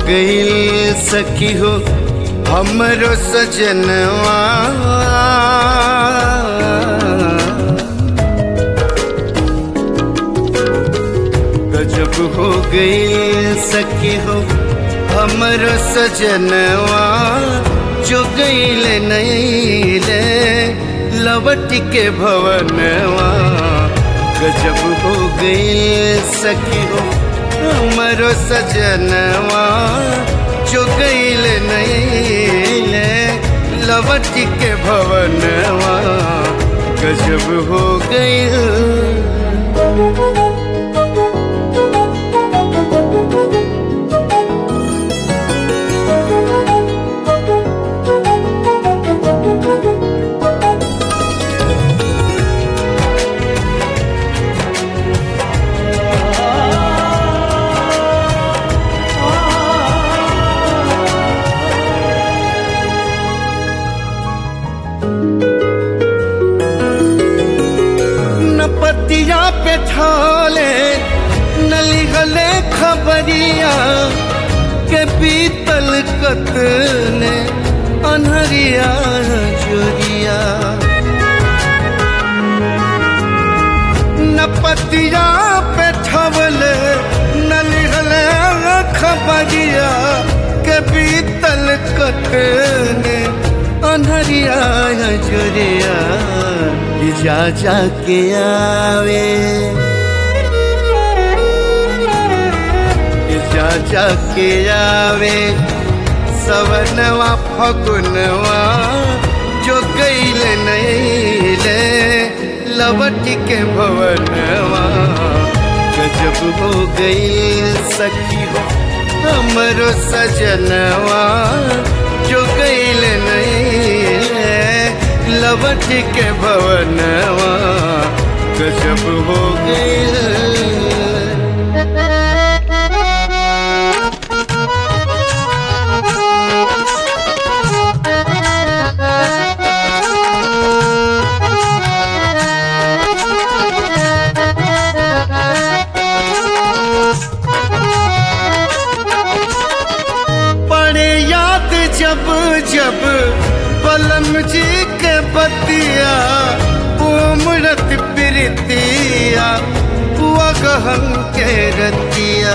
गईल सखी हो हमरो सजनवा गजब हो गईल सखी हो हमरो सजनवा जो गईल नईले लवट के भवनवा गजब हो गईल सखी हो हमरो सजनवा जो गईल नईले लवट के भवनवा गजब हो गईल न पतिया पे ठाले नली गले खबरिया के पीतल कतने अनहरिया चोरिया न पतिया पे ठवले नली गले खबरिया के पीतल कतने अनहरिया चोरिया जा जाके आवे जा जाके आवे सवनवा फगुनवा जो गईल नईले लवट के भवनवा गजब हो गईल सखी हो हमरो सजनवा जो गईल नईले लवट के भवनवा गजब हो गईल पड़े याद जब जब पलम जी के बतिया उमरत प्रीतिया हुआ गहन के रतिया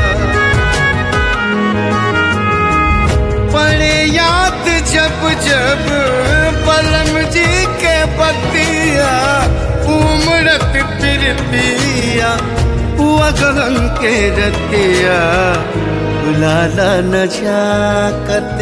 पड़े याद जब जब पलम जी के बतिया उमरत प्रीतिया हुआ गहन के रतिया बुलाला न झाकत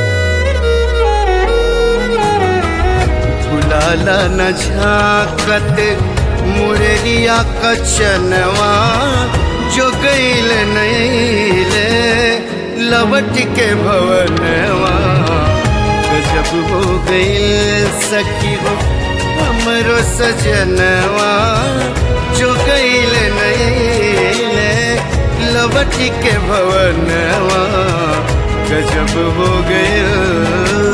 बुलाला न झाकत मुररिया कचनवा जो गईल नईले लवट के भवनवा गजब हो गईल सखी हो हमरो सजनवा जो गईल नईले लवट के भवनवा गजब हो गईल